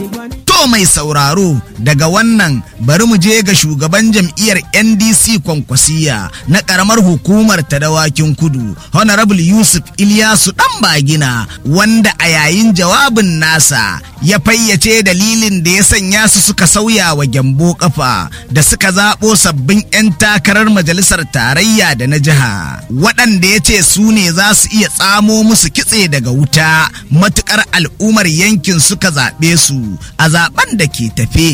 To mai sauraro daga wannan bari mu je ga shugaban jam'iyyar NDC kwankwasiya na karamar hukumar ta dawakin kudu Honorable Yusuf Ilyasu dan bagina wanda a yayin jawabin nasa ya fayyace dalilin da ya sanya su suka sauya wa gyambo kafa da suka zaɓo sabbin 'yan takarar majalisar tarayya da na jiha waɗanda ya ce su ne za su iya tsamo musu kitse daga wuta matukar al'ummar yankin suka zaɓe su a zaben da ke tafe.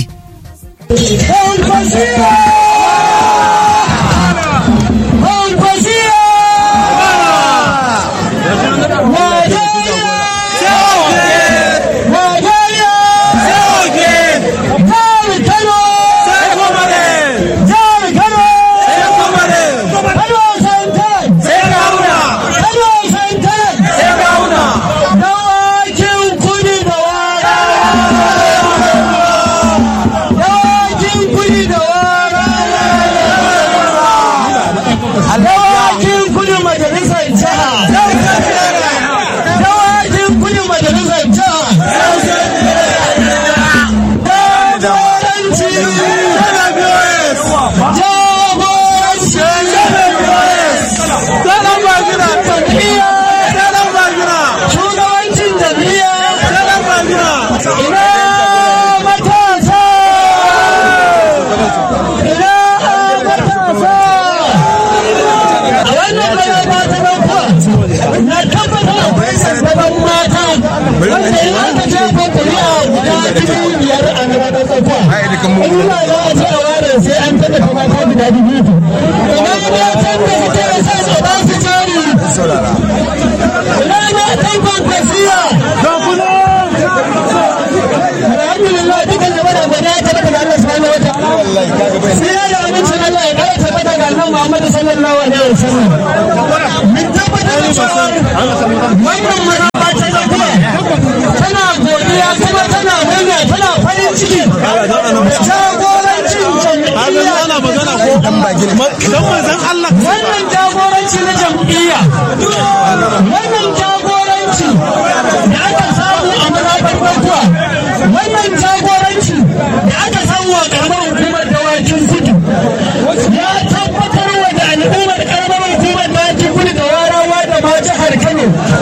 wannan jagoranci na jam'iyya wannan jagoranci da aka samu a mazaɓar bankuwa wannan jagoranci da aka samu a karamar hukumar dawakin kudu ya tabbatar wa da al'ummar karamar hukumar dawakin kudu da warawa da ma jihar kano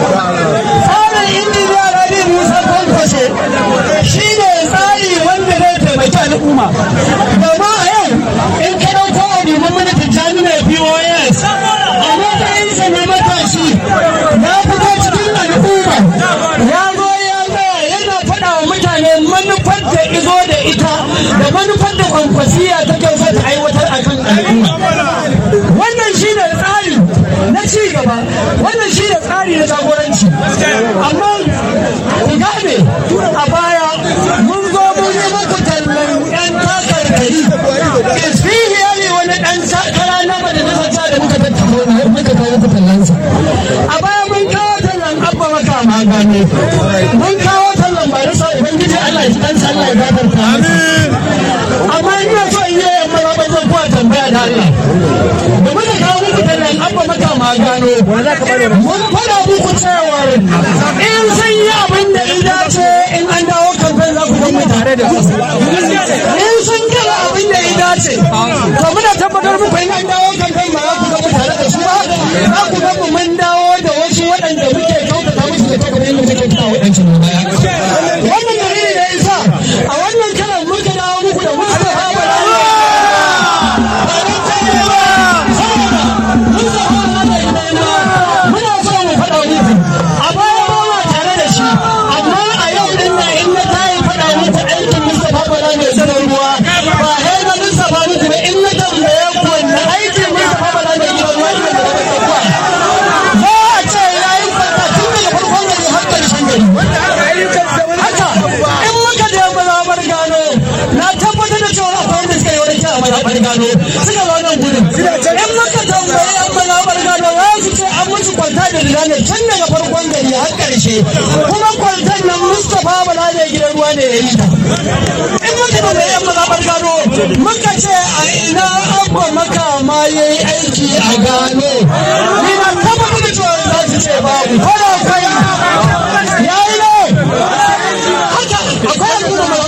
tsarin injiniya rabi musa kwankwashe shi ne tsari wanda zai taimaki al'umma gama a yau in ka ɗauko a neman mana tijjani mai pos a matsayinsa na matashi ya fito cikin al'umma ya zo ya tsaya yana faɗa wa mutane manufar da izo da ita da manufar da kwankwasiya ta kyauta ta aiwatar a kan al'umma wannan shi ne tsari na ci gaba wannan shi ne tsari na jagoranci amma ku gane a baya mun zo mun yi muku tallan yan takarkari isfihiyari wani dan takara na majalisar ta da muka tattaro muka kawo muku tallansa a baya mun kawo tallan abba maka magane mun kawo tallan barisa ubangiji Allah ya ji kansa Allah ya gafarta amma ina so in yi yamma ba ban zan kuwa tambaya da Allah da muka kawo muku tallan abba maka magano mun fara muku cewa in sun yi abin da in dace in an dawo kamfen za ku mu tare da su in sun gaba abin da in dace to muna tabbatar muku in an dawo kamfen ba za ku mu tare da su ba za ku ga mu mun dawo da wasu waɗanda muke kyautata musu da tabbata yadda muke kyautata waɗancan baya wannan dalili da isa a wannan karan muka dawo muku da Mustapha Bala muna so mu faɗa muku a baya ba ma tare da shi amma a yau din na in na tayi faɗa muku aikin Mustapha Bala mai sanar ruwa ba sai na Mustapha muku ba in na tambaye ku wanne aikin Mustapha Bala mai sanar ruwa ne da kuka za a ce ya yi fata tun daga farkon gari har ƙarshen gari haka in muka je mazaɓar gano na tabbatar da cewa akwai wanda suka yi wani kyau a mazaɓar gano suka zo nan gudun in muka tambayi yan mazaɓar gano za su ce an musu kwanta da ne tun daga farkon gari har ƙarshe kuma kwantar nan mustapha bala ne gidan ruwa ne ya yi ta in muka tambayi yan mazaɓar gano muka ce a ina abba makama ya yi aiki a gano ni na tabbatar da cewa za su ce babu ko da akwai ya yi ne haka akwai al'umma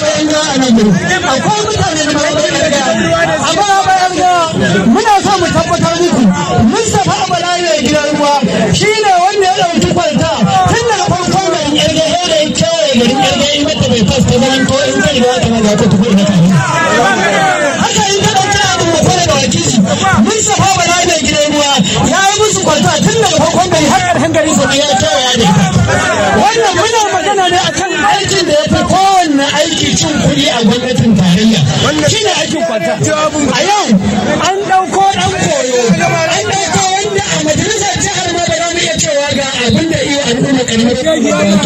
mu akwai mutane da mai amma bayan ga muna so mu tabbatar muku Mustapha Bala ne gidan ruwa shine wanda ya dauki kwalta tun daga farkon garin yarge ya da ya kewaye garin yarge in mata bai fasta zaman ko in zai ga ta ga ta tukur na kan haka in ka dauki abin mu fara da wakili Mustapha Bala ne gidan ruwa ya yi musu kwalta tun daga farkon gari har ƙarshen gari sa ya kewaya da ita wannan muna magana ne akan aikin da ya fi kowanne aiki cin kuɗi a gwamnatin tarayya shi ne aikin kwata a yau an ɗauko ɗan koyo an ɗauko wanda a majalisar jihar ma ba za mu iya cewa ga abin da iya al'umma kalmar an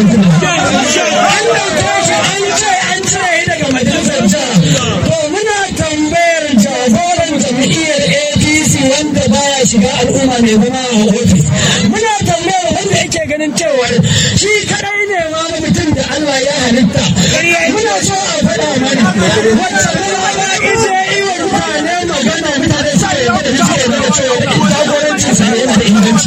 ɗauko shi an ce an cire daga majalisar jihar to muna tambayar jagoran jam'iyyar apc wanda baya shiga al'umma mai zama a ofis muna tambayar wanda yake ganin cewa shi kadai ne ma mutum da Allah ya halitta muna so a faɗa mana wacce kuma ita yi wa mutane magana mutane sa ya da suke da cewa jagoranci sa yana da inganci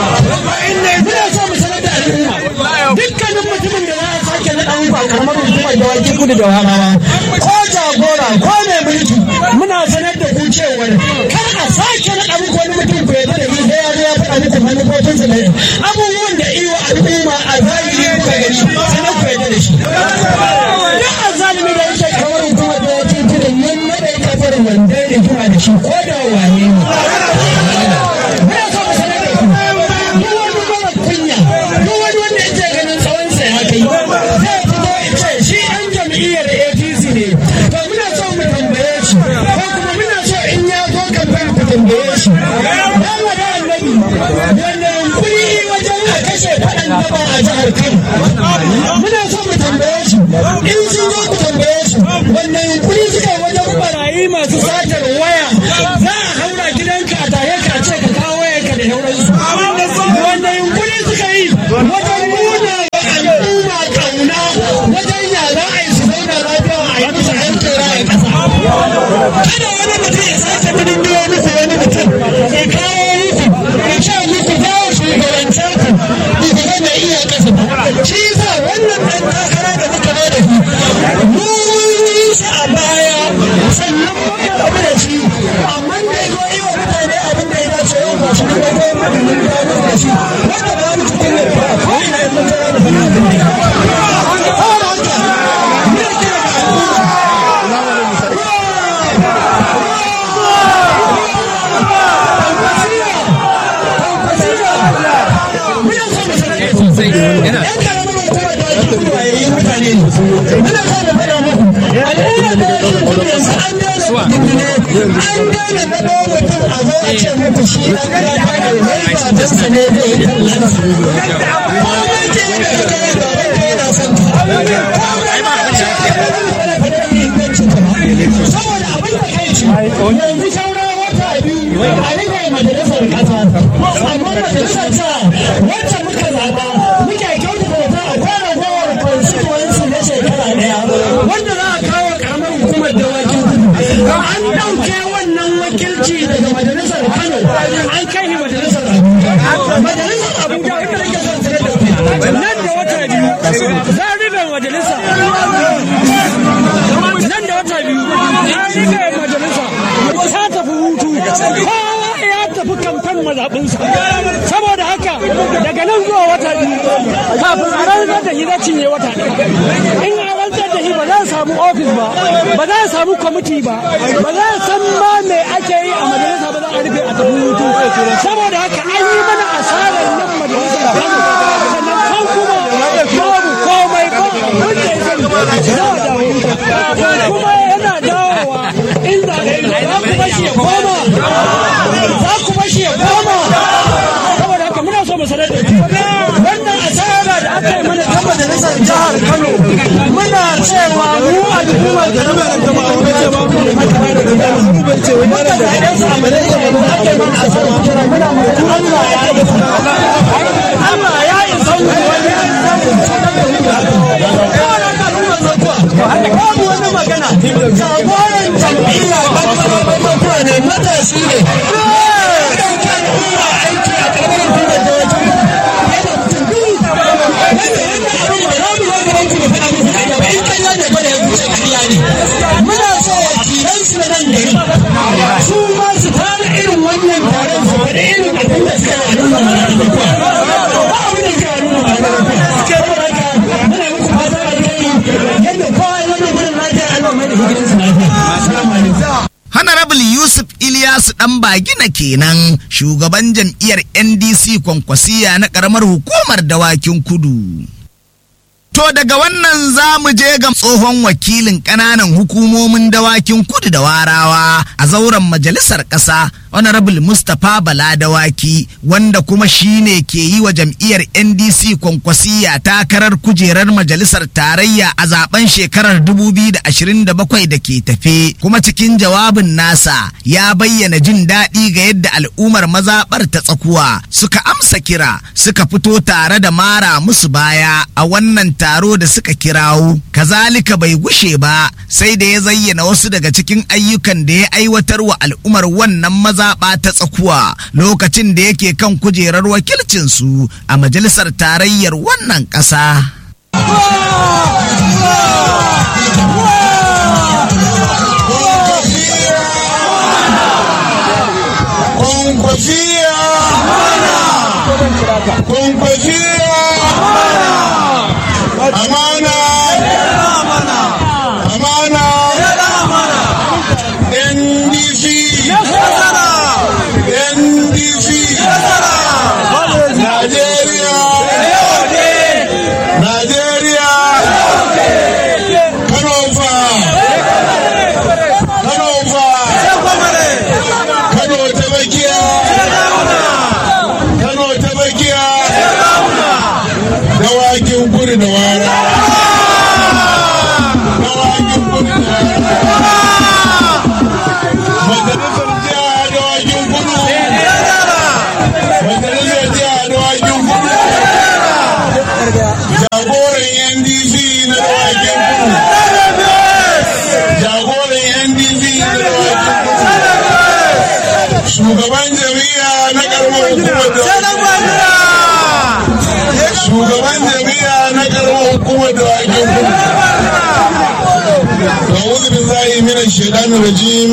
muna so mu sanar da al'umma dukkanin mutumin da za a sake naɗa mu ba karamar hukumar da waki kudu da warawa ko jagora ko mai mulki muna sanar da ku cewar kar a sake naɗa muku wani mutum ku yadda da shi sai ya zo ya faɗa muku manufofinsa da abubuwan da iya al'umma a zahiri kuka gani sanar ku yadda da shi duk a zalimi da yake kamar hukumar da waki kudu mun naɗa kafar wanda ya rigima da shi ko da wane ne muna so mu sanar da ku duk wani mara kunya duk wani wanda yake ganin tsawonsa ya kai zai fito ya ce shi ɗan jam'iyyar APC ne to muna so mu tambaye shi ko kuma muna so in ya zo kamfen ku tambaye shi dan wada annabi wanda yunkuri wajen a kashe faɗan daba a jihar Kano muna so mu tambaye shi in sun zo ku tambaye shi wanda yunkuri suka yi wajen barayi masu satar waya za a haura gidanka a tare ka ce ka kawo wayarka da sauransu wanda yunkuri suka yi wajen nuna wa al'umma kauna wajen ya za a yi su zauna lafiya a yi musu aikin raya ƙasa kada wani mutum ya sake gudun biyo muku wani mutum ya kawo muku ya ce muku za a shugabance ku ku ga mai iya ƙasa shi yasa wannan ɗan takara da muka ba da shi mu yi shi a baya sannan muka rabu da shi amma da ya zo yi wa mutane abin da ya dace yau ba shi kuma ko maganin da ya da shi wanda ba mu cikin ne ba ko ina yin mutane da fana abin da ya saboda haka ne kira ga al'umma saboda abin da kai ci yanzu sauran wata biyu a rufe majalisar kasa amma majalisar ta wacce muka zaba muke kyautata ta akwai ragowar constituency na shekara daya wanda za a kawo karamar hukumar dawakin kudu an ɗauke wannan wakilci daga majalisar kano an kai shi majalisar abuja majalisar abuja wanda nake son sanar da ku nan da wata biyu za a rufe majalisa nan da wata biyu ya rufe majalisa ta tafi hutu kowa ya tafi kamfen mazaɓinsa saboda haka daga nan zuwa wata biyu kafin a rantsar da shi zai cinye wata ɗaya in a rantsar da shi ba za a samu ofis ba ba za a samu kwamiti ba ba za a san ma me ake yi a majalisa ba za a rufe a tafi hutu saboda haka an yi mana asarar nan majalisa sannan kan kuma babu komai ba wanda ya sani za a dawo kuma yana dawowa inda za ku bashi ya koma za ku bashi ya koma saboda haka muna so mu sanar da ku wannan asara da aka yi mana ta majalisar jihar Kano muna cewa mu al'ummar da rubar da ba a wuce ba mu wanda da idan su amalai da mu ake mana asara kira muna mu Allah ya yi Allah ya yi sauki wani babu wani magana jagoran jam'iyya ba ne matashi ne aiki a ƙarƙar kuma da wajen yana mutum biyu wanda yana abin ba za mu yi wani ranku da faɗa muku ba in kan yadda ba da ya wuce ƙarya ne da hidirinsu lafiya assalamu alaikum Honorable Yusuf Ilyasu ɗan bagina kenan shugaban jam'iyyar NDC kwankwasiya na ƙaramar hukumar dawakin kudu. To daga wannan za mu je ga tsohon wakilin ƙananan hukumomin dawakin kudu da warawa a zauren majalisar ƙasa Honorable Mustapha Bala Dawaki wanda kuma shine ke yi wa jam'iyyar NDC kwankwasiya takarar kujerar majalisar tarayya a zaben shekarar 2027 da ke tafe kuma cikin jawabin nasa ya bayyana jin daɗi ga yadda al'ummar mazaɓar ta tsakuwa suka amsa kira suka fito tare da mara musu baya a wannan taro da suka kirawo kazalika bai gushe ba sai da ya zayyana wasu daga cikin ayyukan da ya aiwatar wa al'ummar wannan mazaɓa ta tsakuwa lokacin da yake kan kujerar wakilcinsu a majalisar tarayyar wannan ƙasa. Kwankwasiya! Kwankwasiya! Amana! Amana! NDC! NDC! Najeriya! Najeriya! Kano fa! Kano fa! Kano ta bakiya! Kano ta bakiya! Dawakin kudu da wara! Dawakin kudu da wara! Majalisar jiha dawakin kudu! Majalisar jiha dawakin kudu! Jagoran NDC na dawakin kudu! Jagoran NDC na dawakin kudu! shugaban jami'a na karamar hukumar da shugaban jami'a na karamar hukumar da wajen kudu أعوذ بالله من الشيطان الرجيم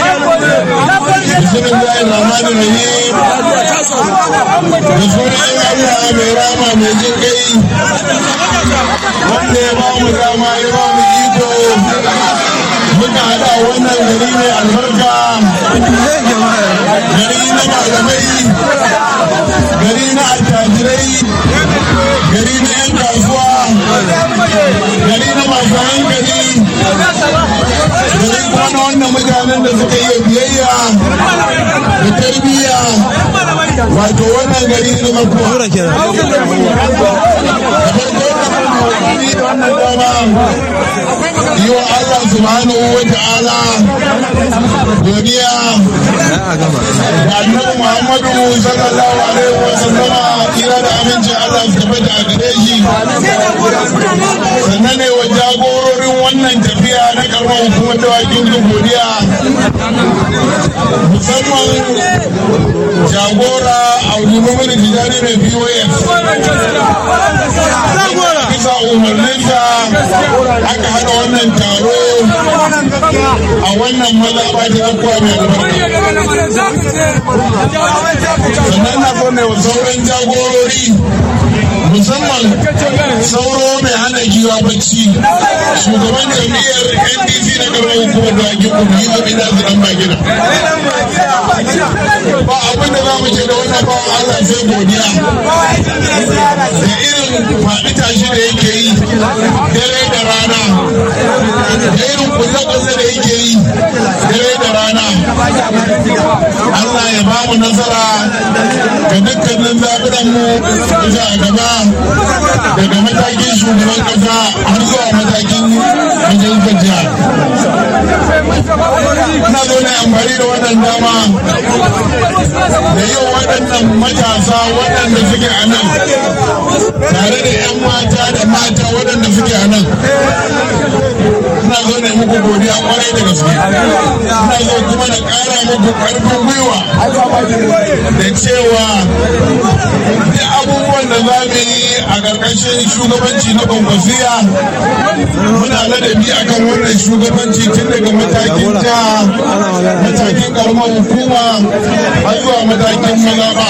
بسم الله الرحمن الرحيم بسم الله mai rama mai jin kai wanda ya ba mu dama ya ba mu iko muka haɗa wannan gari mai albarka gari na malamai gari na attajirai gari na 'yan kasuwa gari na masu hankali gari kuma na wannan mutanen da suka yi biyayya da tarbiyya wato wannan gari na makuwa yi wa Allah subhanahu wa ta'ala godiya da annabi Muhammadu sallallahu alaihi wa sallama kira da aminci Allah su tabbata a gare shi sannan ne wa jagororin wannan tafiya na karamar hukumar dawakin da godiya musamman jagora a limamin tijari mai POS bisa umarninsa aka hada wannan taro a wannan mazaɓa ta ɗaukuwa mai albarka sannan na zo ne wa sauran jagorori musamman sauro mai hana giwa bacci shugaban jam'iyyar ndc na gaban hukumar da ake kuma yi zaɓi na su ɗan bagina ba abin da za mu ce da wannan bawan allah sai godiya da irin faɗi tashi da yake yi dare da rana da irin kulle-kulle da yake yi dare da rana Allah ya ba mu nasara ga dukkanin zaɓuranmu da a gaba daga matakin shugaban ƙasa har zuwa matakin majalisar jiha. Ina zo na amfani da wannan dama da yau waɗannan matasa waɗanda suke a nan tare da 'yan mata da mata waɗanda suke a nan. Ina zo na muku godiya kwarai da gaske. Ina zo kuma na ƙara muku ƙarfin gwiwa da cewa da abubuwan da za mu yi a ƙarƙashin shugabanci na kwankwasiya muna ladabi akan wannan shugabanci tun daga matakin jiha matakin ƙaramar hukuma har zuwa matakin mazaɓa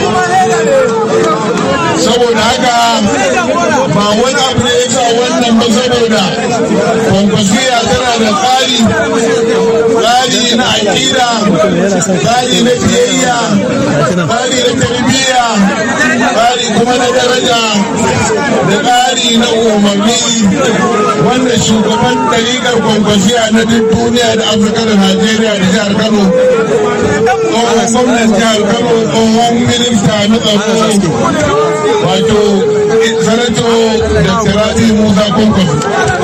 saboda haka ba wani abu ne ya sa wannan ba saboda kwankwasiya tana da tsari tsari na aƙida tsari na biyayya tsari na tarbiyya tsari kuma na daraja da tsari na umarni wanda shugaban ɗariƙar kwankwasiya na duk duniya da afirka da najeriya da jihar kano tsohon gwamnan jihar kano tsohon minista na tsaro wato sanato da siraji musa kwankwaso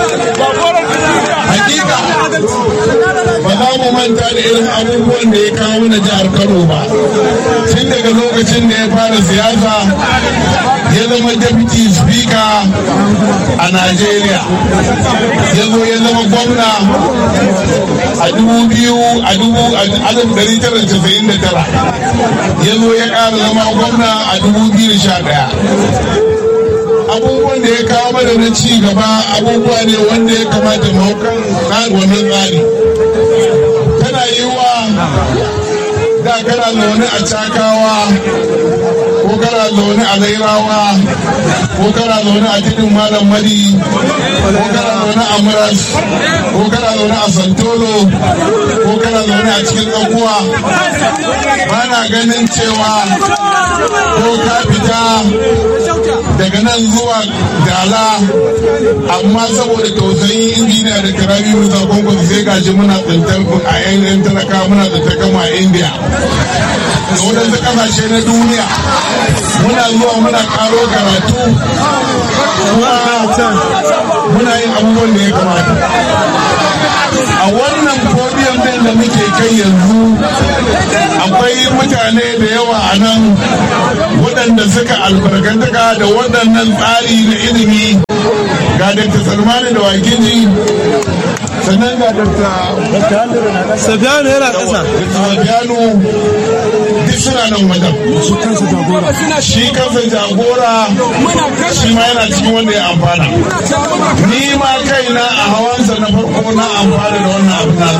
hakika ba za mu manta da irin abubuwan da ya kawo na jihar kano ba tun daga lokacin da ya fara siyasa ya zama deputy speaker a najeriya ya zo ya zama gwamna a dubu biyu a dubu alif dari tara casa'in da tara ya zo ya ƙara zama gwamna a dubu biyu sha ɗaya abubuwan da ya kawo mana na ci gaba abubuwa ne wanda ya kamata mu kan wannan tsari tana yiwuwa da kana zaune a cakawa ko kana zaune a lairawa ko kana zaune a tudun malam madi ko kana zaune a muras ko kana zaune a santolo ko kana zaune a cikin tsakuwa ba na ganin cewa ko ka fita daga nan zuwa dala amma saboda tausayin injiniya da karabi musa kwankwan sai gashi muna tsintar a yan talaka muna tsintar kama a india da waɗansu ƙasashe na duniya muna zuwa muna ƙaro karatu kuma muna yin abubuwan da ya kamata a wannan podium din da muke kai yanzu akwai mutane da yawa a nan waɗanda suka albarkantaka da waɗannan tsari na ilimi ga Dr. Salmani da Wakili sannan ga Dr. Safiyanu yana ƙasa. Safiyanu duk suna nan wajen. Shi kansa jagora. Shi kansa jagora shi ma yana cikin wanda ya amfana. Ni ma kaina a hawansa na farko na amfana da wannan abin nan.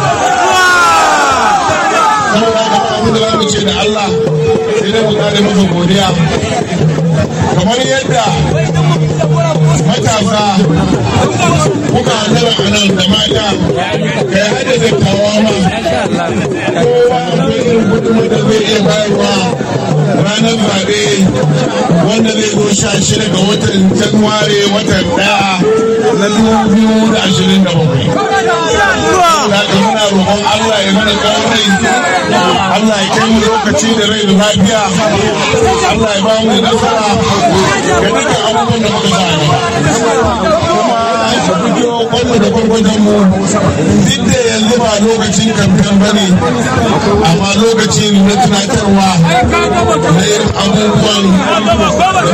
Saboda haka abin da za mu ce da Allah sai dai mu kare masa godiya. Kamar yadda matasa kuka hanyar a nan da mata kai hada dattawa ma kowa akwai irin gudunmu da zai iya bayarwa ranar zaɓe wanda zai zo sha shida ga watan januware watan ɗaya na dubu biyu da ashirin da bakwai. Haka muna roƙon Allah ya mana tsawon rai, Allah ya kai mu lokaci da rai da lafiya, Allah ya ba mu nasara ga dukkan abubuwan da muka sa a gaba. Kuma ka fito kwallo da gwargwajon mu duk da yanzu ba lokacin kamfen ba ne, amma lokaci ne na tunatarwa na irin abubuwan da muka sa a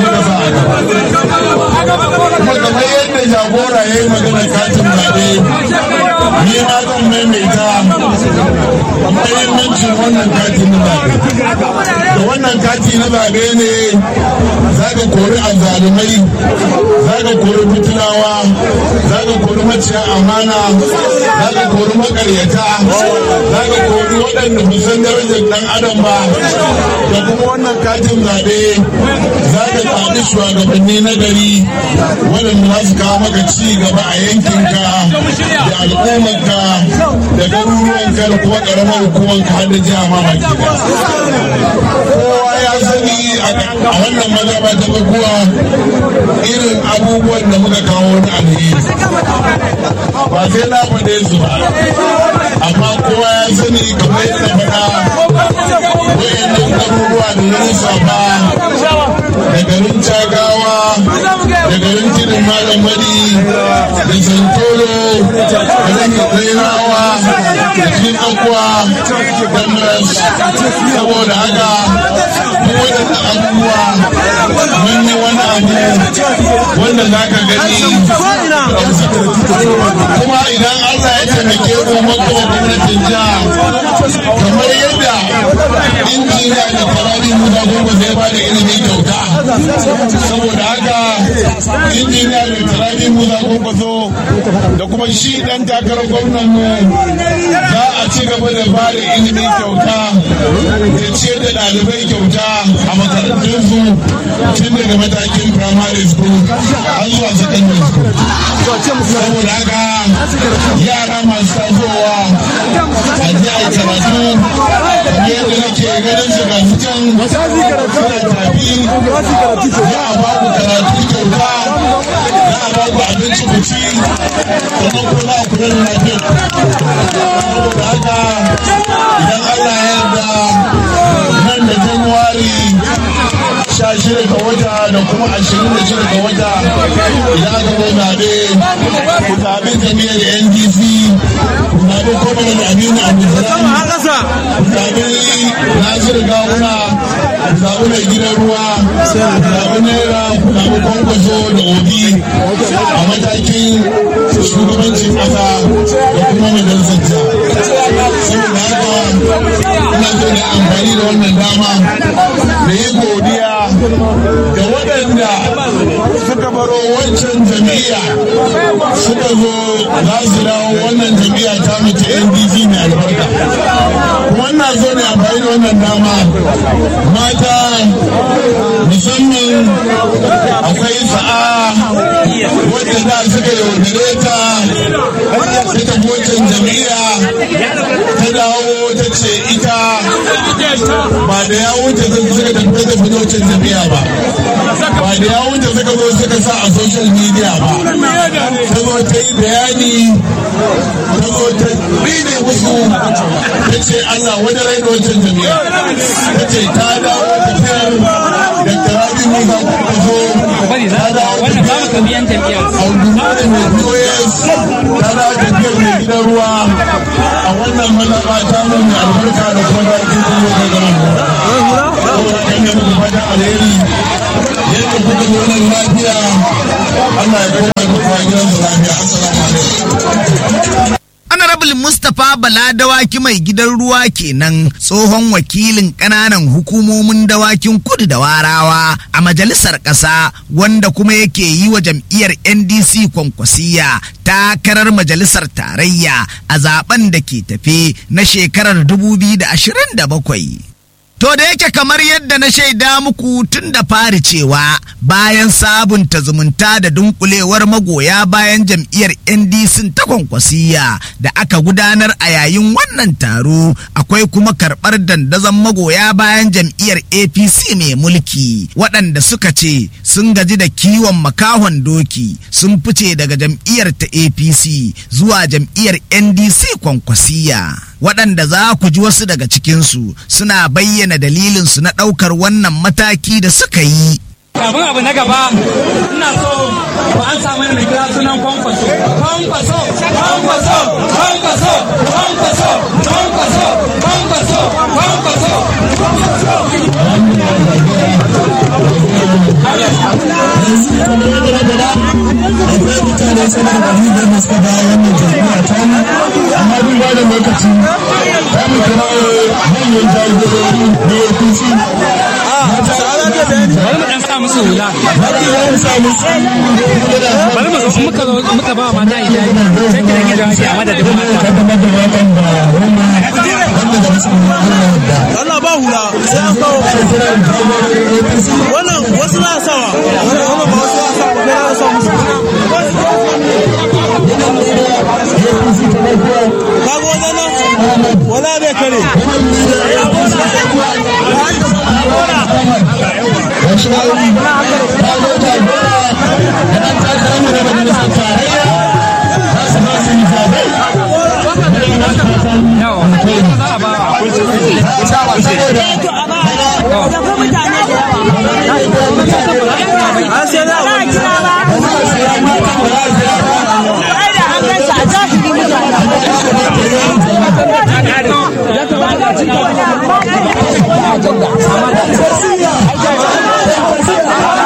gaba. Kuma kamar yadda jagora ya yi magana katin zaɓe, ni ma zan maimaita mahimmancin wannan kati na zaɓe. Da wannan kati na zaɓe ne za ka kori azzalumai, za ka kori fitilawa, za ka kori maciya amana, za ka kori makaryata, za ka kori waɗanda ba san darajar ɗan adam ba. Da kuma wannan katin zaɓe za ka zaɓi shugabanni na gari waɗanda za su kawo maka ci gaba a yankinka da al'ummarka da garuruwanka da kuma ƙaramar hukumarka har da jiha ma baki kowa ya sani a wannan mazaba ta kuwa irin abubuwan da muka kawo na alheri ba sai na faɗe su ba amma kowa ya sani kamar yadda faɗa wayannan garuruwa da na lissafa da garin cagawa da garin tudun malam madi da santoro da garin rairawa da cikin akwa da maras saboda haka duk waɗannan abubuwa mun yi wani abu wanda za ka gani kuma idan Allah ya taimake mu makawa gwamnatin jiha kamar yadda injiniya da farari musa gungun zai ba da ilimi kyauta saboda haka injiniya mai tarabi musa kwankwaso da kuma shi dan takarar gwamnan mu za a ci gaba da ba da ilimi kyauta da ce da ɗalibai kyauta a makarantunsu tun daga matakin primary school har zuwa secondary school saboda haka yara masu tasowa a ji a karatu yadda nake ganin su ga su can suna tafi za a ba ku karatu kyauta za a ba ku abinci ku ci sannan ko za a kula da lafiyar saboda haka idan Allah ya yarda nan da Januwari sha shida ga wata da kuma ashirin da shida ga wata idan aka zo zaɓe ku zaɓi jami'ar NDC ku zaɓi kwamanin Aminu Abdulsalam ku zaɓi Nasiru Gawuna ku zaɓi mai gidan ruwa ku zaɓi Naira ku zaɓi Kwankwaso da Obi a matakin shugabancin ƙasa da kuma majalisar jiha. Saboda haka ina so da amfani da wannan dama da yi godiya da waɗanda suka baro wancan jam'iyya suka zo za su dawo wannan jam'iyya ta mace ndc mai albarka kuma ina so ne amfani da wannan dama mata musamman akwai sa'a wadda da suka yaudare ta ta tafi wancan jam'iyya ta dawo ta ce ita ba da ya wuce suka tafi ta tafi wancan jam'iyya ba ba da ya wuce suka zo suka sa a social media ba ta zo ta yi bayani ta zo ta rine musu ta ce Allah wani rai da wancan jami'a ta ce ta dawo tafiyar da tarabi musa kuma ta dawo tafiyar audumare mai POS ta dawo tafiyar mai gidan ruwa a wannan malaba ta mu mai albarka da kuma da ake kuma da gama saboda kan yi muku fatan alheri yadda kuka zo nan lafiya Allah ya koma muku a gidansu lafiya assalamu alaikum Honorable Mustapha Bala dawaki mai gidan ruwa kenan tsohon wakilin ƙananan hukumomin dawakin kudu da warawa a majalisar ƙasa wanda kuma yake yi wa jam'iyyar NDC kwankwasiya takarar majalisar tarayya a zaben da ke tafe na shekarar 2027. To da yake kamar yadda na shaida muku tun da fari cewa bayan sabunta zumunta da dunkulewar magoya bayan jam'iyyar NDC ta kwankwasiya da aka gudanar a yayin wannan taro akwai kuma karɓar dandazon magoya bayan jam'iyyar APC mai mulki waɗanda suka ce sun gaji da kiwon makahon doki sun fice daga jam'iyyar ta APC zuwa jam'iyyar NDC kwankwasiya. waɗanda za ku ji wasu daga cikinsu suna bayyana dalilinsu na ɗaukar wannan mataki da suka yi. Abin abu na gaba ina so ku an samu mai kira sunan kwankwaso. Kwankwaso, kwankwaso, kwankwaso, kwankwaso, kwankwaso, kwankwaso, kwankwaso. akwai mutane sama da ɗari biyar da suka dawo wannan jam'iyya ta mu amma duk ba da lokaci ta mu kira manyan jagorori da APC Bari mu dan sa musu hula. Bari mu zo muka zo muka ba mata hijabi. Sai ki rage jawabi a madadin mata. Allah ba hula sai an kawo wannan wasu na sawa wannan ba wasu na sawa ba na sa musu kaga wannan nan wala bai kare an sai na Thank you.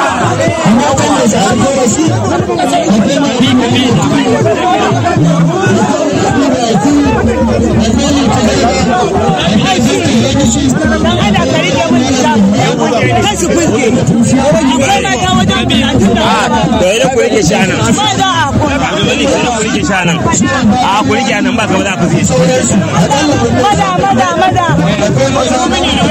shi anan abdulmalik sai ku rike shi anan a ku rike anan ba gaba za ku zai shi Mada, mada, mada.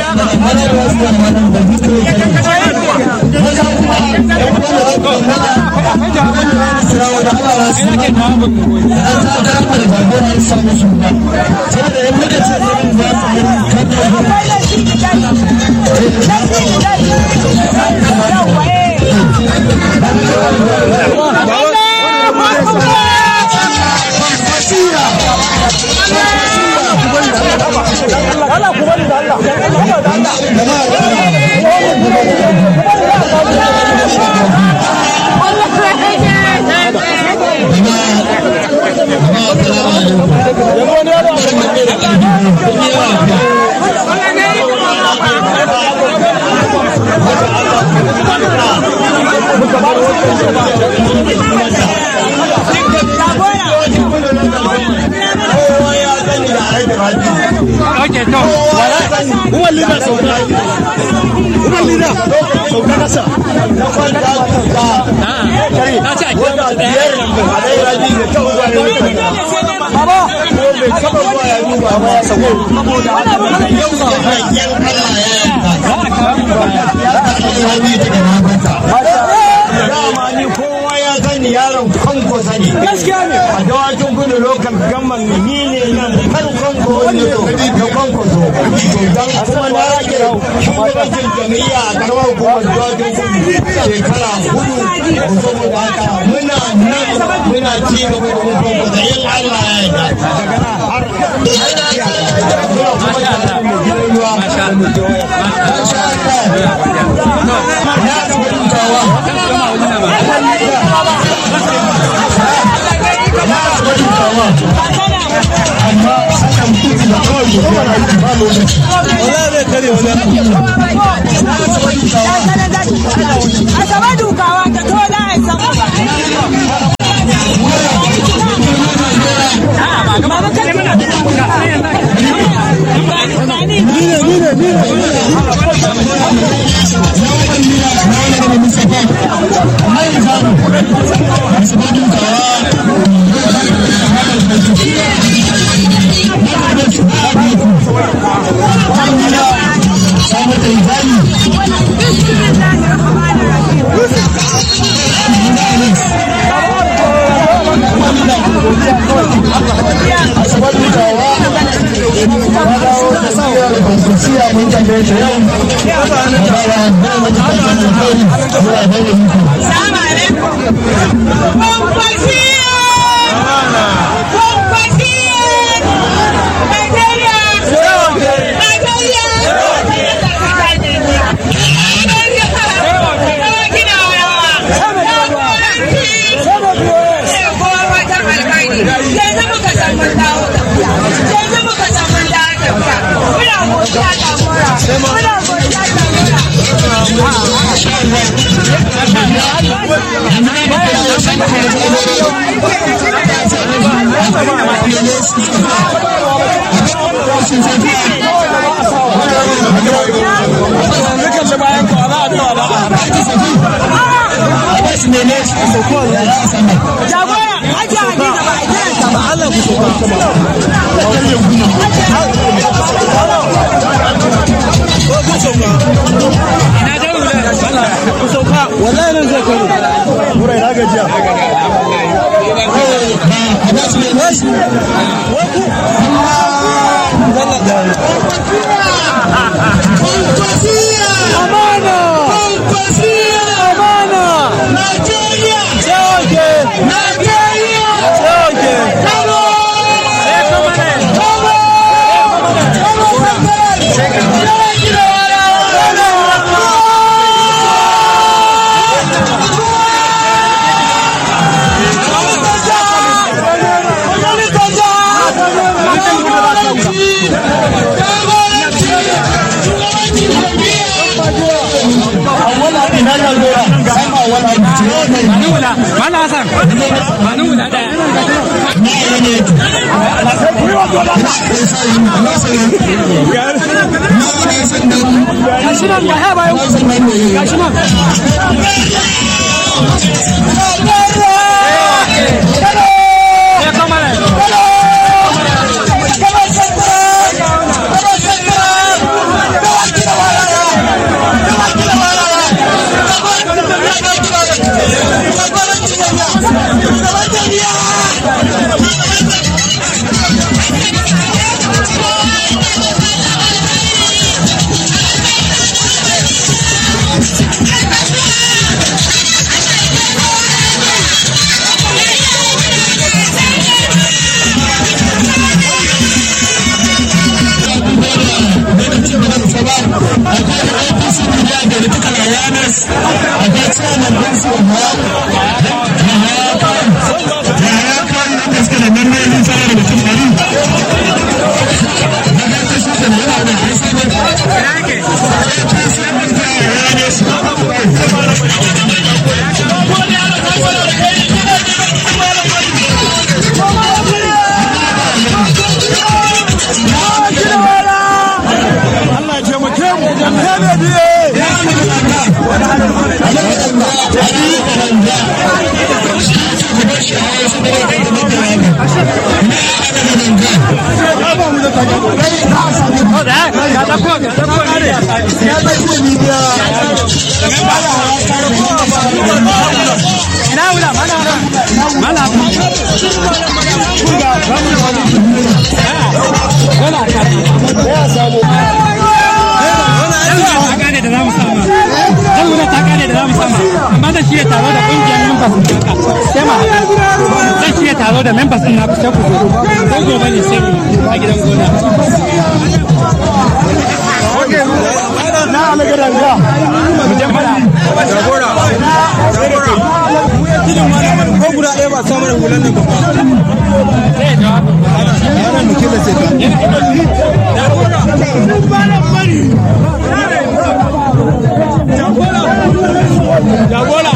Okay, to. Uwan lida sauka. Uwan lida sauka kasa. Na ce a kira masa ɗaya. dama ni kowa ya sani yaron kanko sani gaskiya ne a dawakin gudu lokal gamman ni ne nan farkon ko wani to da kanko so dan kuma na rage shugabancin jami'a a karamar hukumar dawakin gudu shekara hudu saboda haka muna nan muna ci gaba da mun kanko da yin Allah ya yarda daga nan har muna kuma da mu gidan ruwa masha Allah ya ga mutawa Asabe dukawa ta to da a sama. Salamu alaikum. Kwankwasiya! Kwankwasiya! Najeriya! Najeriya! Kina rawa. Jagoranci. Kowa watan alkhairi. Yanzu muka san mun dawo tafiya. Yanzu muka san mun dawo tafiya. Muna godiya jagora. Muna godiya jagora. Jagora, aji Hadiza ba a kiransa ba. Allah ku so Ina da wula. Ku sauka. Wallahi nan zai karo. Burai na gajiya. Amana! Amana! Nigeria! Sauke! Nigeria! Sauke! Kano! Sai kuma ne. Kano! Mana Hassan, Manu guda ɗaya. Gashi nan ga haya bayan. Gashi nan. taro da members din na kusa ku zo ko gobe ne sai a gidan gona na alaga danga mu je fara jagora jagora ko guda ɗaya ba samu da hulan nan ba ana muke da sai jagora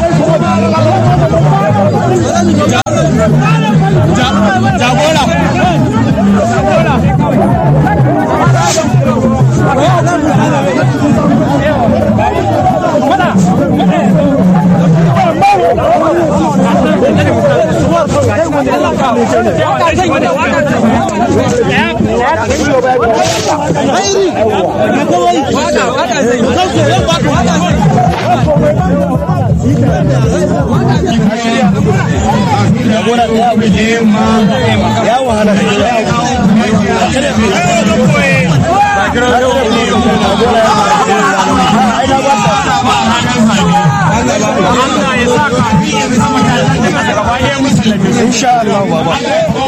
jagora ya wahala insha Allah baba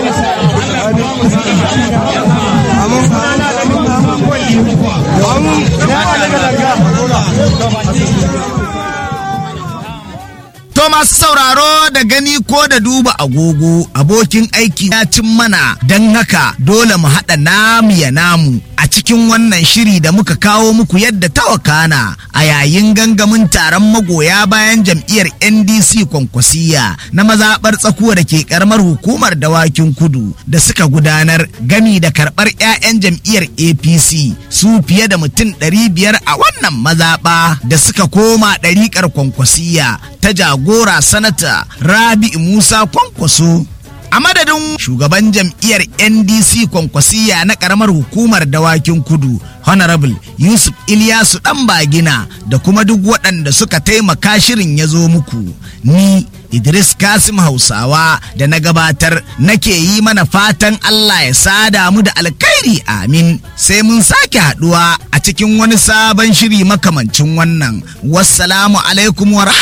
To masu sauraro da gani ko da duba agogo abokin aiki ya cin mana don haka dole mu haɗa namu ya namu a cikin wannan shiri da muka kawo muku yadda ta wakana a yayin gangamin taron magoya bayan jam'iyyar NDC kwankwasiya na mazaɓar tsakuwa da ke karamar hukumar dawakin kudu da suka gudanar gami da karɓar 'ya'yan jam'iyyar APC su fiye da mutum 500 a wannan mazaɓa da suka koma ɗariƙar kwankwasiya ta jagora sanata rabi musa kwankwaso a madadin shugaban jam'iyyar ndc kwankwasiya na karamar hukumar dawakin kudu honorable yusuf ilyasu dan bagina da kuma duk waɗanda suka taimaka shirin ya zo muku ni idris kasim hausawa da na gabatar nake yi mana fatan allah ya sada mu da alkhairi amin sai mun sake haɗuwa a cikin wani sabon shiri makamancin wannan wassalamu alaikum wa